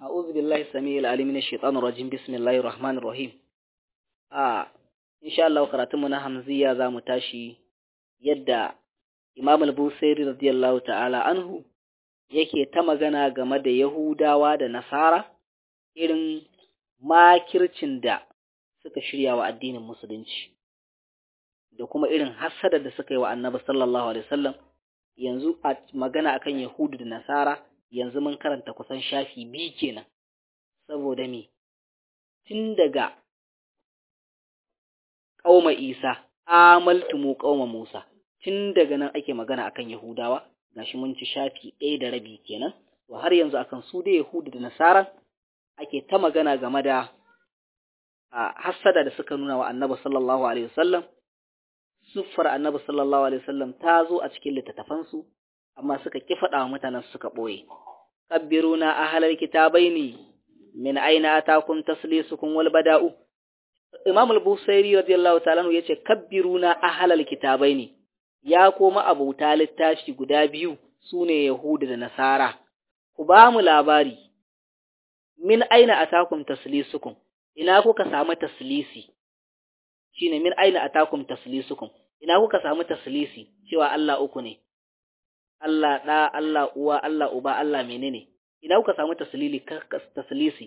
أعوذ بالله السميع العليم من الشيطان الرجيم بسم الله الرحمن الرحيم آه إن شاء الله قرأتمنا همزية ذا متاشي يدى إمام البوسيري رضي الله تعالى عنه yake ta magana game da Yahudawa da Nasara irin makircin da suka shirya wa addinin Musulunci, da kuma irin hassada da suka yi wa annabi sallallahu Alaihi wasallam yanzu a magana akan Yahudu da Nasara yanzu mun karanta kusan shafi biyu kenan, saboda me, tun daga ƙauma Isa, amaltumu ƙauma Musa, tun daga nan ake magana akan Yahudawa, gashi mun ci shafi ɗaya da rabi kenan to har yanzu akan su da Yahudu da Nasara ake ta magana game da hassada da suka nuna wa Annabi sallallahu alaihi wasallam siffar Annabi sallallahu alaihi wasallam ta zo a cikin littattafan su amma suka ki faɗa wa mutanen suka ɓoye kabbiruna ahlal kitabaini min aina atakum taslisukum wal bada'u Imam al-Busairi radiyallahu ta'ala yace kabbiruna ahlal kitabaini ya koma abauta littafi guda biyu su ne Yahudu da Nasara, ku ba mu labari, min aina a takun taslisukum, ina kuka samu taslisi, shi ne min aina a takun taslisukum, ina kuka samu taslisi cewa Allah uku ne, Allah ɗa, Allah uwa, Allah uba, Allah menene, ina kuka samu taslili, taslisi.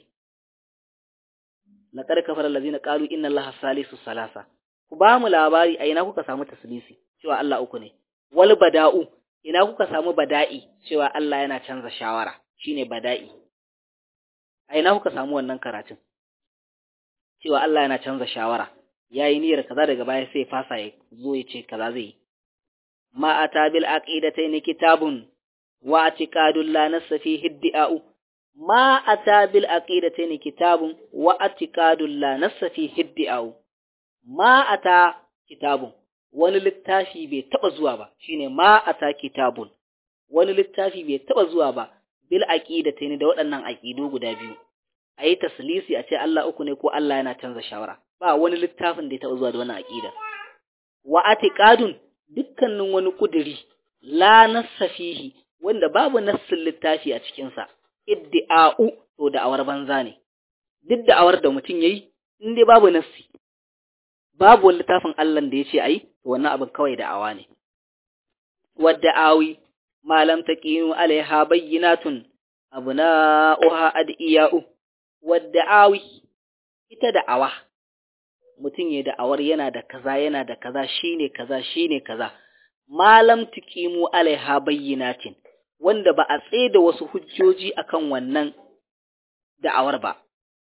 Laƙar kafar lazina ƙalu inna Allah salisu salasa, ku ba mu labari a ina kuka samu taslisi. cewa Allah uku ne, wal bada'u, ina kuka samu bada'i cewa Allah yana canza shawara, shine bada'i. A ina kuka samu wannan karatun, cewa Allah yana canza shawara, ya yi niyyar kaza daga baya sai fasa ya zo ya ce kaza zai yi. Ma a tabil aqidatai ni kitabun wa a tiƙadun la nassa fi hiddi'a'u. Ma a tabil aqidatai ni kitabun wa a tiƙadun la nassa fi hiddi'a'u. Ma a ta kitabun. wani littafi bai taba zuwa ba shine ma ata kitabun wani littafi bai taba zuwa ba bil aqidatayn da waɗannan aqidu guda biyu ayi taslisi a ce Allah uku ne ko Allah yana canza shawara ba wani littafin da ya taba zuwa da wannan aqida wa atiqadun dukkanin wani kuduri la nassa fihi wanda babu nassin littafi a cikin sa iddi'a'u to da awar banza ne duk da awar da mutum yayi in dai babu nassi babu wani littafin Allah da ya ce a yi, wannan abin kawai da'awa ne. Wadda awi, malam ta ƙinu alaiha bayyinatun abu na uha ad'iya'u, wadda awi, ita da'awa, mutum ya da'awar yana da kaza yana da kaza shi ne kaza shi ne kaza, malam ta ƙimu alaiha bayyinatin, wanda ba a tsaye da wasu hujjoji akan wannan da'awar ba.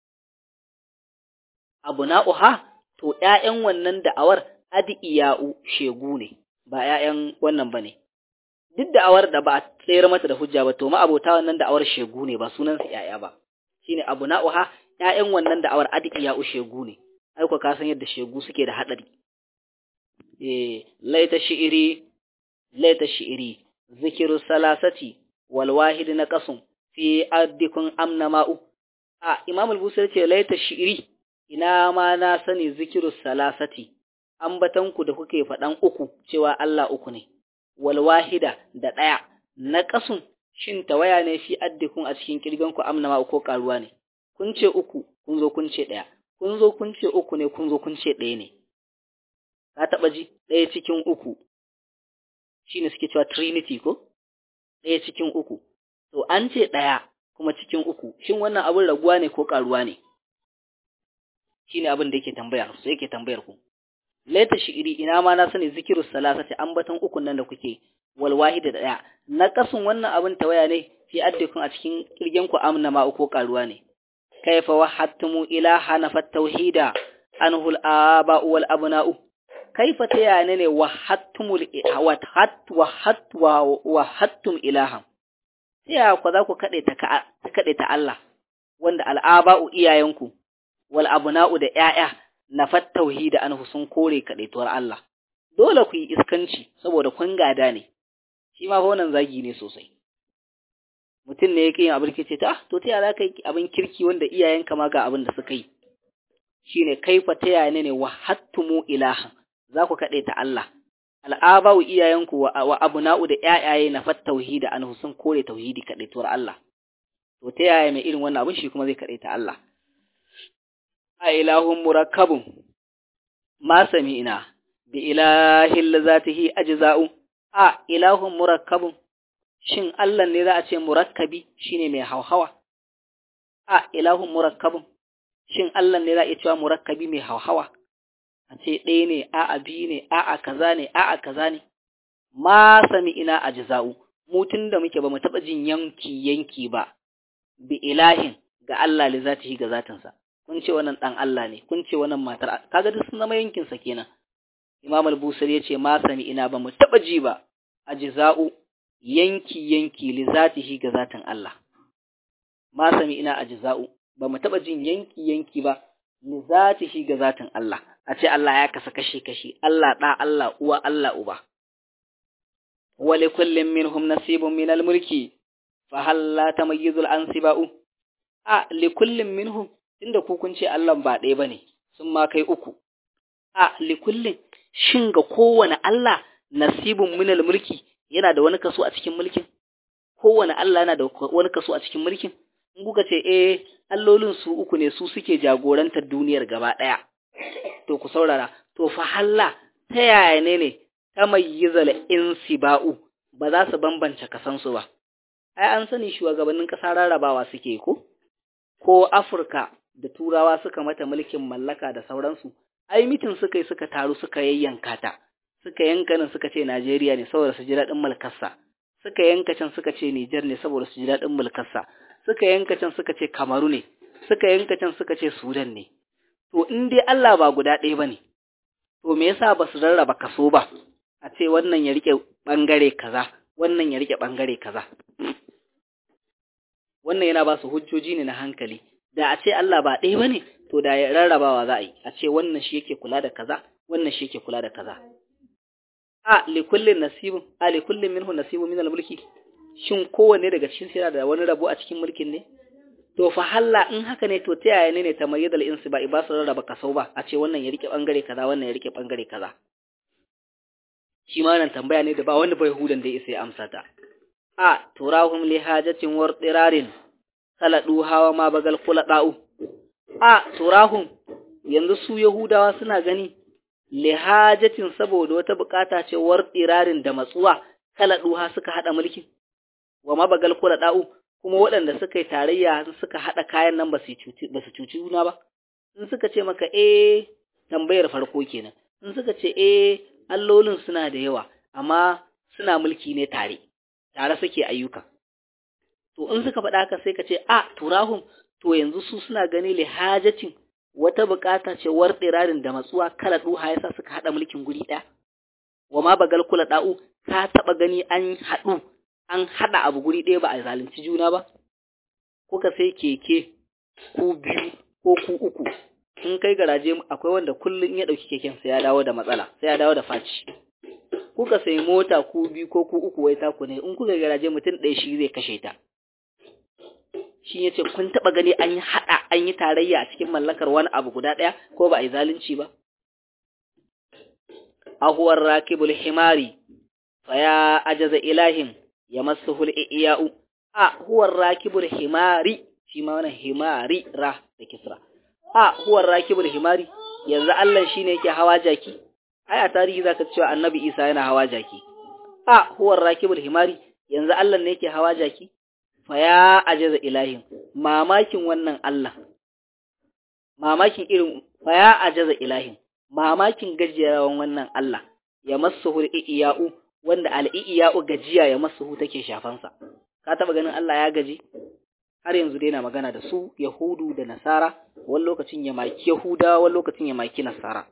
Abu na uha, to ’ya'yan wannan da'awar adiya'u shegu ne, ba ’ya'yan wannan ba ne. Duk da'awar da ba a tsere mata da hujja ba, to ma'abota wannan da'awar shegu ne ba sunansu ’ya'ya ba. Shi ne abu na'uha, ’ya'yan wannan da'awar adiya'u shegu ne, aiko ka san yadda shegu suke da haɗari. E, laita shi'iri, laita shi'iri, zikiru salasati, wal wahid na ƙasun, fi addikun amna ma'u. A, Imam al-Busir ce laita shi'iri, ina ma na sani zikiru salasati, ambatanku da kuke faɗan uku cewa Allah uku ne, wal wahida da ɗaya, na ƙasun shin tawaya ne fi addikun a cikin ƙirganku amna ko ƙaruwa ne, kun ce uku, kun zo kun ce ɗaya, kun zo kun ce uku ne, kun zo kun ce ɗaya ne. Ka taɓa ji ɗaya cikin uku, shi ne suke cewa Trinity ko? Ɗaya cikin uku, to an ce ɗaya kuma cikin uku, shin wannan abin raguwa ne ko ƙaruwa ne? shine abin da yake tambaya su yake tambayar ku laita shi'iri ina ma na sani zikiru salasati ambaton ukun nan da kuke wal wahida da daya na kasun wannan abin tawaya ne fi addikun a cikin kirgen ku amna ma uku karuwa ne kaifa wahattumu ilaha nafat tauhida anhu al aba wal abna'u kaifa tayane ne wahattumul wahat wahat wahattum ilahan sai ku za ku kade ta kade ta Allah wanda al'aba'u iyayenku wal abna'u da ƴaƴa na fat tauhida anhu sun kore kadaituwar Allah dole ku yi iskanci saboda kun gada ne shi ma fa wannan zagi ne sosai mutum ne yake yin abin kirki ta to ta yaya kai abin kirki wanda iyayenka ma ga abin da suka yi shine kaifa ta yaya ne wa hattumu ilahan za ku kadaita Allah al'abau iyayenku wa, wa abna'u da ƴaƴaye na fat tauhida anhu sun kore tauhidi kadaituwar Allah to ta yaya mai irin wannan abin shi kuma zai kaɗai ta Allah a ilahun murakkabun ma sami'ina bi ilahin lazatihi ajza'u a ilahun murakkabun shin Allah ne za a ce murakkabi shine mai hauhawa a ilahun murakkabun shin Allah ne za a iya cewa murakkabi mai hauhawa a ce ɗaya ne a a biyu ne a a kaza ne a a kaza ne ma sami'ina ajza'u mu tun da muke ba mu taɓa jin yanki yanki ba bi ilahin ga Allah li zatihi ga zatinsa kun ce wannan dan Allah ne kun ce wannan matar kaga duk sun zama yankin sa kenan Imam al-Busari yace ma sami ina ba mu taba ji ba ajza'u yanki yanki li zatihi ga zatin Allah ma sami ina ajza'u ba mu taba jin yanki yanki ba li zatihi ga zatin Allah a ce Allah ya kasa kashi kashi Allah da Allah uwa Allah uba wa li kullin minhum nasibun min al-mulki fa hal la tamayyizul ansiba'u a li kullin minhum tunda ku kun ce Allah ba ɗaya bane sun ma kai uku a likullin shin ga kowane Allah nasibun minal mulki yana da wani kaso a cikin mulkin kowane Allah yana da wani kaso a cikin mulkin in kuka ce eh allolin su uku ne su suke jagorantar duniyar gaba ɗaya to ku saurara to fa halla ta yaya ne ne ta mayyizal insiba'u ba za su bambance kasansu ba ai an sani shugabannin ƙasa rarrabawa suke ko ko Afirka da turawa suka mata mulkin mallaka da sauransu ai mitin suka yi suka taru suka yayyanka ta suka yanka nan suka ce Najeriya ne saboda su ji daɗin mulkarsa suka yanka can suka ce Niger ne saboda su ji daɗin mulkarsa suka yanka can suka ce Kamaru ne suka yanka can suka ce Sudan ne to in dai Allah ba guda ɗaya bane to me yasa ba su rarraba kaso ba a ce wannan ya rike bangare kaza wannan ya rike bangare kaza wannan yana ba su hujjoji ne na hankali da a ce Allah ba ɗaya bane to da ya rarrabawa za a yi a ce wannan shi yake kula da kaza wannan shi yake kula da kaza a li kullin nasibun a li kullin minhu nasibun min al-mulki shin kowanne daga cikin sai da wani rabo a cikin mulkin ne to fa halla in haka ne to ta yaya ne ne tamayyadal insi ba ba su rarraba kasau ba a ce wannan ya rike bangare kaza wannan ya rike bangare kaza shi ma nan tambaya ne da ba wanda bai hudan da isa ya amsa ta a turahum li hajatin war tirarin khaladu hawa ma bagal kuladau a turahum yanzu su yahudawa suna gani li hajatin saboda wata bukata ce war tirarin da matsuwa khaladu ha suka hada mulkin wa ma bagal kuladau kuma waɗanda suka yi tarayya suka hada kayan nan ba su cuci ba su cuci juna ba in suka ce maka eh tambayar farko kenan in suka ce eh allolin suna da yawa amma suna mulki ne tare tare suke ayyuka to in suka faɗa haka sai ka ce a turahum to yanzu su suna gani li hajatin wata bukata ce war tsirarin da matsuwa kala duha yasa suka hada mulkin guri ɗaya wa ma bagal kula da'u ka taba gani an haɗu an hada abu guri ɗaya ba a zalunci juna ba kuka sai keke ku biyu ko ku uku in kai garaje akwai wanda kullum ya ɗauki keken sai ya dawo da matsala sai ya dawo da faci kuka sai mota ku biyu ko ku uku wai taku ne in kuka garaje mutum ɗaya shi zai kashe ta shi yace kun taɓa gani an yi haɗa an yi tarayya a cikin mallakar wani abu guda ɗaya ko ba a yi zalunci ba ahuwar rakibul himari fa ya ajaza ilahin ya masuhul iya'u a huwar rakibul himari shi ma wannan himari ra da kisra a huwar rakibul himari yanzu Allah shine yake hawa jaki ai a tarihi zaka cewa annabi Isa yana hawa jaki a huwar rakibul himari yanzu Allah ne yake hawa jaki fa ya ajaza ilahin mamakin wannan Allah mamakin irin fa ya ajaza ilahin mamakin gajiyarawan wannan Allah ya masuhu iya'u wanda al-iya'u gajiya ya masuhu take shafansa ka taba ganin Allah ya gaji har yanzu dai na magana da su Yahudu da Nasara wani lokacin ya maki Yahuda wani lokacin ya maki Nasara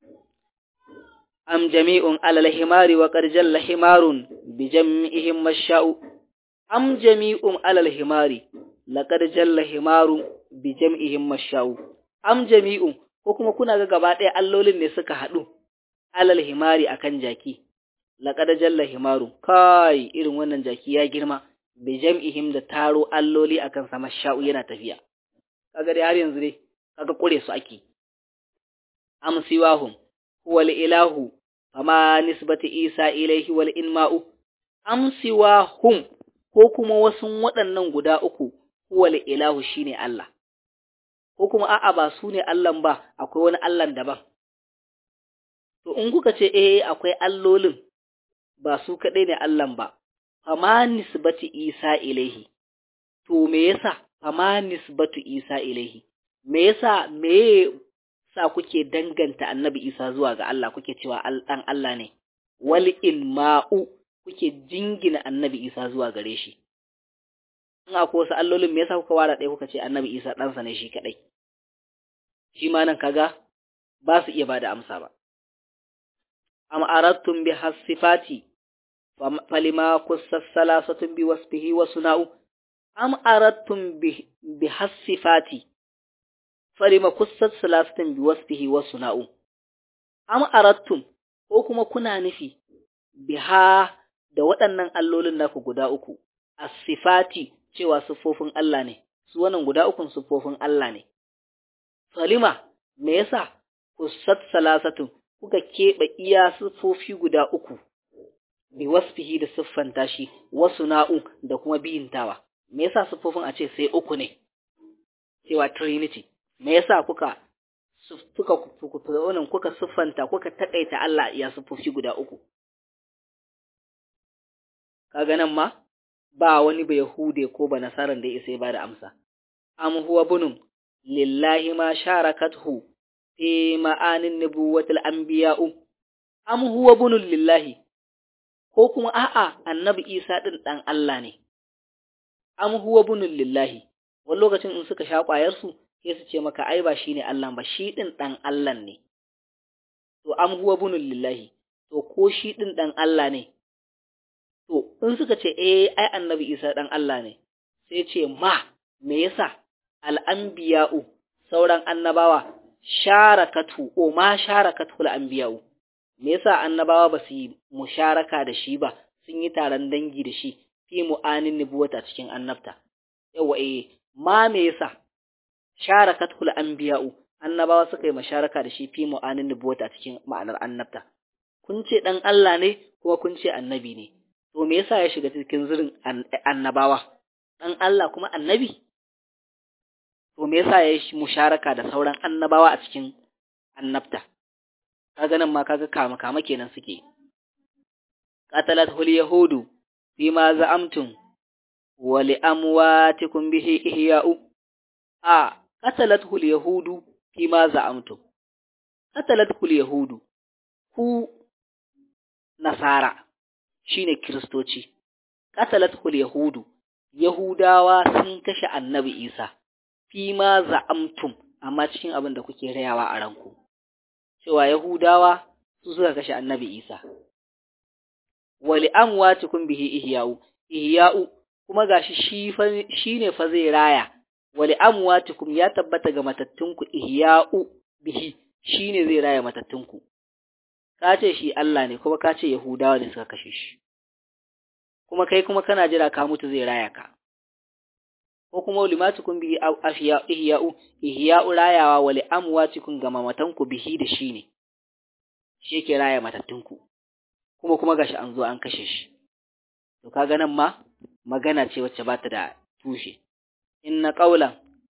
am jami'un alal himari wa qad jalla himarun bi jam'ihim masha'u am jami'un alal himari laqad jalla himarun bi jam'ihim masha'u am jami'un ko kuma kuna ga gaba ɗaya allolin ne suka haɗu alal himari akan jaki laqad jalla himarun kai irin wannan jaki ya girma bi jam'ihim da taro alloli akan sama sha'u yana tafiya kaga dai har yanzu dai kaga kure su ake am siwahum huwal ilahu fama nisbati isa ilaihi wal inma'u am siwahum ko kuma wasu waɗannan guda uku huwa ilahu shine Allah ko kuma a'a ba su ne Allahn ba akwai wani Allahn daban to in kuka ce eh akwai allolin ba su kaɗai ne Allahn ba fama nisbati Isa ilaihi to me yasa fama nisbatu Isa ilaihi me yasa me sa kuke danganta annabi Isa zuwa ga Allah kuke cewa ɗan Allah ne wal ilma'u kuke jingina annabi Isa zuwa gare shi in akwai wasu allolin me yasa kuka wara ɗaya kuka ce annabi Isa ɗansa ne shi kaɗai shi ma nan kaga ba su iya bada amsa ba am aradtum bi hasifati falima kussas salasatun bi wasfihi wa suna'u am aradtum bi hasifati falima kussas salasatun bi wasfihi wa suna'u am aradtum ko kuma kuna nufi biha da waɗannan allolin naku guda uku asifati cewa siffofin Allah ne su wannan guda ukun siffofin Allah ne salima me yasa kussat salasatun kuka keɓe iya siffofi guda uku bi wasfihi da siffanta shi wasu na'u da kuma biyintawa me yasa siffofin a ce sai uku ne cewa trinity me yasa kuka kuka kuka kuka siffanta kuka takaita Allah iya siffofi guda uku kaga nan ma ba wani ba yahude ko ba nasaran da isa ba da amsa am huwa bunun lillahi ma sharakathu fi ma'anin nubuwatul anbiya'u am huwa bunun lillahi ko kuma a'a annabi Isa din dan Allah ne am huwa bunun lillahi wani lokacin in suka sha kwayar su sai su ce maka ai ba shine Allah ba shi din dan Allah ne to am huwa bunun lillahi to ko shi din dan Allah ne to in suka ce eh ai annabi Isa dan Allah ne sai ce ma me yasa al'anbiya'u sauran annabawa sharakatu o ma sharakatu al'anbiya'u me yasa annabawa ba su yi musharaka da shi ba sun yi taron dangi da shi fi mu'anin nubuwata cikin annabta yawa eh ma me yasa sharakatu al'anbiya'u annabawa suka yi musharaka da shi fi mu'anin nubuwata cikin ma'anar annabta kun ce dan Allah ne kuma kun ce annabi ne to me yasa ya shiga cikin zirin annabawa dan Allah kuma annabi to me yasa ya yi musharaka da sauran annabawa a cikin annabta kaga nan ma kaga kama kama kenan suke qatalat hul yahudu bima za'amtum wa li amwatikum bihi ihya'u a qatalat hul yahudu bima za'amtum qatalat hul yahudu ku nasara shine kristoci qatalat hul yahudu yahudawa sun kashe annabi isa fi ma za'amtum amma cikin abin da kuke rayawa a ranku cewa yahudawa su suka kashe annabi isa wali amwatikum bihi ihya'u ihya'u kuma gashi shi fa shine fa zai raya wali amwatikum ya tabbata ga matattunku ihya'u bihi shine zai raya matattunku ka ce shi Allah ne kuma ka ce yahudawa ne suka kashe shi kuma kai kuma kana jira ka mutu zai raya ka ko kuma limatukum bihi ashiya ihya'u ihya'u rayawa wali amwatikum ga mamatanku bihi da shi ne shi yake raya matattunku kuma kuma gashi an zo an kashe shi to kaga nan ma magana ce wacce ba ta da tushe inna qawlan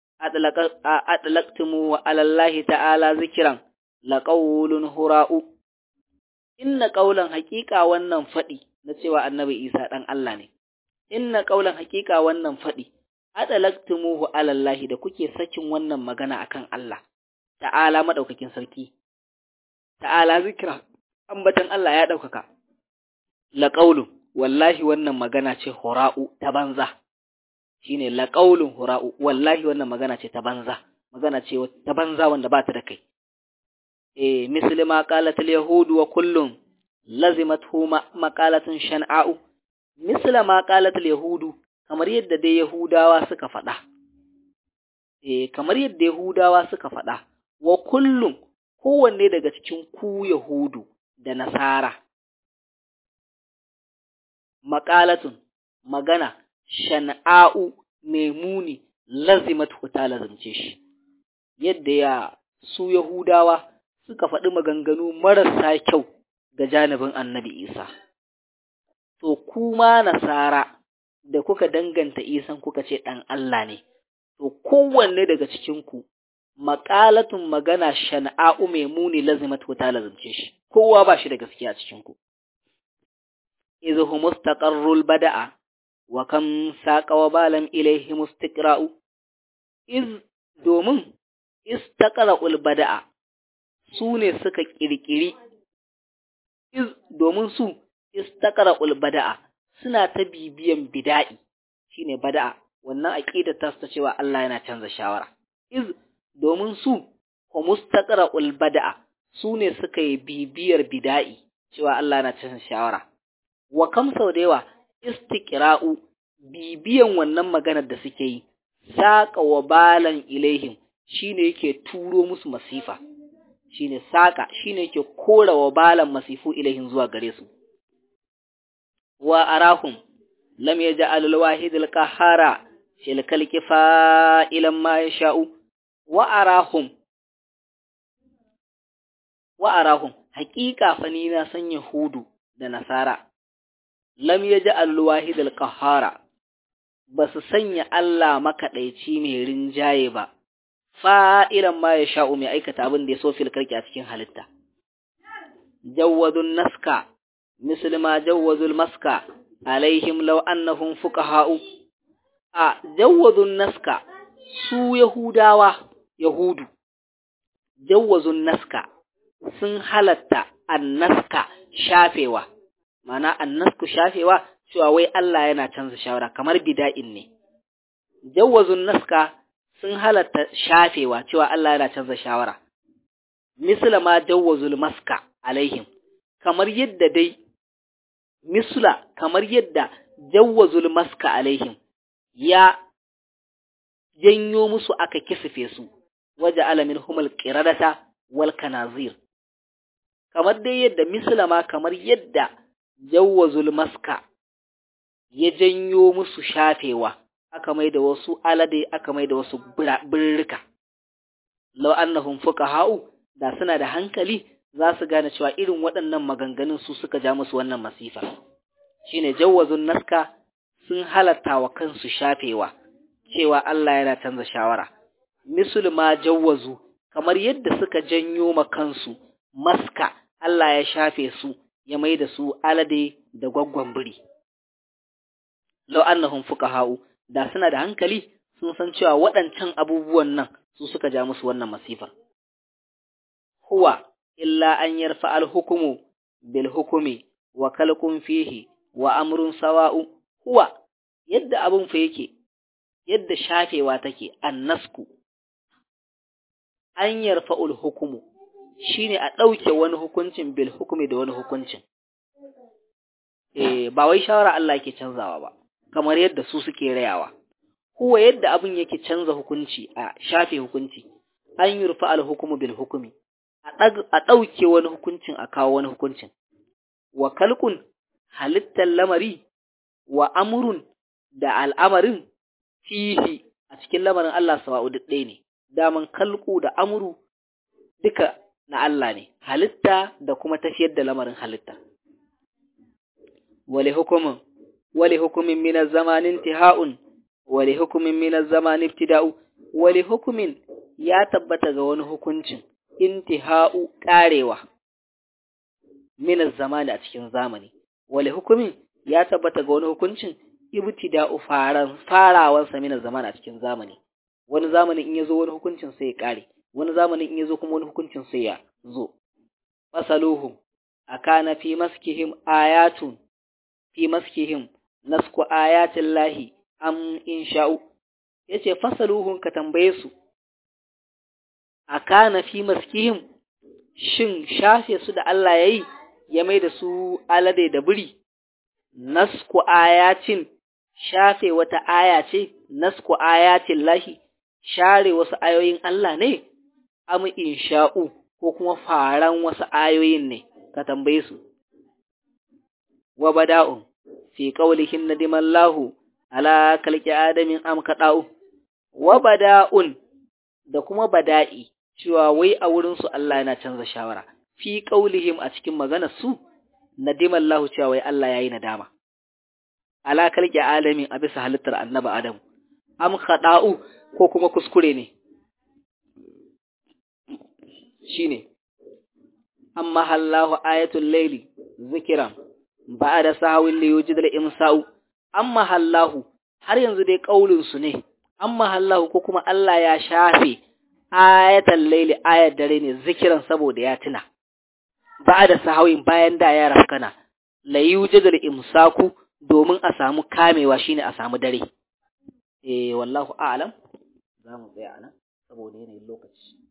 adlaqtumu wa ala allahi ta'ala zikran laqawlun hura'u inna qawlan haqiqa wannan fadi na cewa annabi Isa dan Allah ne inna qawlan haqiqa wannan fadi adalaktumuhu ala Allah da kuke sakin wannan magana akan Allah ta'ala madaukakin sarki ta'ala zikra ambatan Allah ya daukaka la qaulun wallahi wannan magana ce hura'u ta banza shine la qaulun hura'u wallahi wannan magana ce ta banza magana ce ta banza wanda ba ta da kai eh misli ma qalat al yahud wa kullun lazimathu maqalatun shan'a'u misla ma qalat al yahudu kamar yadda dai Yahudawa suka faɗa. Eh, kamar yadda Yahudawa suka faɗa, wa kullum kowanne daga cikin ku Yahudu da Nasara. Maƙalatun, magana, shan'a'u mai muni, lazimat ta lazimce shi. Yadda ya su Yahudawa suka faɗi maganganu marasa kyau ga janibin annabi Isa. To, kuma Nasara, da kuka danganta isan kuka ce ɗan Allah ne, to kowanne daga cikinku maƙalatun magana shana'u mai muni lazimat ta lazimce shi, kowa ba shi da gaskiya cikinku. Izuhu mustaqarrul bada'a wa kam saƙa wa balam ilaihi mustiqra'u, iz domin istaqra'ul bada'a su ne suka ƙirƙiri, iz domin su istaqra'ul bada'a suna ta bibiyan bida'i shine bada'a wannan aqida ta ta cewa Allah yana canza shawara iz domin su ko mustaqra'ul bada'a su ne suka yi bibiyar bida'i cewa Allah yana canza shawara wa kam sau da yawa istiqra'u bibiyan wannan maganar da suke yi saqa wa balan ilaihim shine yake turo musu masifa shine saqa shine yake kora wa balan masifu ilaihim zuwa gare su wa arahum lam yaj'al al-wahid al-qahhara fil khalqi fa'ilan ma yasha'u wa arahum wa arahum haqiqa fa ni na san yahudu da nasara lam yaj'al al-wahid al-qahhara basu sanya Allah makaɗaici mai rinjaye ba fa'ilan ma yasha'u mai aikata abin da ya so fil khalqi a cikin halitta jawadun naska مثل ما جوزوا المسك عليهم لو أنهم فقهاء a jawwazun naska su Yahudawa Yahudu jawwazun naska sun halatta annaska shafewa mana annasku shafewa cewa wai Allah yana canza shawara kamar bida'in ne jawwazun naska sun halatta shafewa cewa Allah yana canza shawara misla ma jawwazul maska alaihim kamar yadda dai misla kamar yadda jawwazul maska alaihim ya janyo musu aka kisife su waje alamin humul qiradata wal kanazir kamar dai yadda misla ma kamar yadda jawwazul maska ya janyo musu shafewa aka mai da wasu alade aka mai da wasu birrika law annahum fuqaha'u da suna da hankali za su gane cewa irin waɗannan maganganun su suka ja musu wannan masifa shine jawwazun naska sun halatta wa kansu shafewa cewa Allah yana canza shawara musulma jawwazu kamar yadda suka janyo ma kansu maska Allah ya shafe su ya mai da su alade da gwaggwan biri law annahum fuqaha'u da suna da hankali sun san cewa waɗancan abubuwan nan su suka ja musu wannan masifar huwa illa an yarfa al-hukumu bil hukumi wa kalkun fihi wa amrun sawa'u huwa yadda abun fa yake yadda shafewa take annasku an yarfa al-hukumu shine a ɗauke wani hukuncin bil hukumi da wani hukuncin eh ba wai shawara Allah yake canzawa ba kamar yadda su suke rayawa huwa yadda abun yake canza hukunci a shafe hukunci an yurfa al-hukumu bil hukumi a ɗauke wani hukuncin a kawo wani hukuncin, wa kalkun halittar lamari wa amurun da al'amarin fihi a cikin lamarin Allah sawa'u duk ɗaya ne, daman kalku da amuru duka na Allah ne, halitta da kuma tafiyar da lamarin halitta. Wale hukumin, wale hukumin minar zamanin tiha'un, wale hukumin minar zamanin ibtida'u, wale hukumin ya tabbata ga wani hukuncin. intiha'u ƙarewa minas zamani a cikin zamani wale hukumin ya tabbata ga wani hukuncin ibtida'u faran farawansa minas zamani a cikin zamani wani zamanin in yazo wani hukuncin sai ya ƙare wani zamanin in yazo kuma wani hukuncin sai ya zo fasaluhum akana fi maskihim ayatun fi maskihim nasku ayatin lahi am insha'u yace fasaluhum ka tambaye su a kana fi maskihim shin shafe su da Allah ya yi ya mai da su alade da biri nasku ayatin shafe wata aya ce nasku ayatin lahi share wasu ayoyin Allah ne am insha'u ko kuma faran wasu ayoyin ne ka tambaye su wa bada'un fi qawlihin nadimallahu ala kalki adamin am kada'u wa bada'un da kuma bada'i cewa wai a wurinsu Allah yana canza shawara, fi ƙaulihim a cikin maganar su, nadimallahu cewa wai Allah ya yi nadama. ala kalki alamin a bisa halittar annabi Adam am khada'u ko kuma kuskure ne shine amma hallahu ayatul layli zikran ba'da sahawin li yujidal imsa'u amma hallahu har yanzu dai kaulin su ne amma hallahu ko kuma Allah ya shafe ayatul layli ayat dare ne zikiran saboda ya tuna ba'da sahawin bayan da ya rafkana la yujidal imsaku domin a samu kamewa shine a samu dare eh wallahu a'lam za mu tsaya nan saboda yanayin lokaci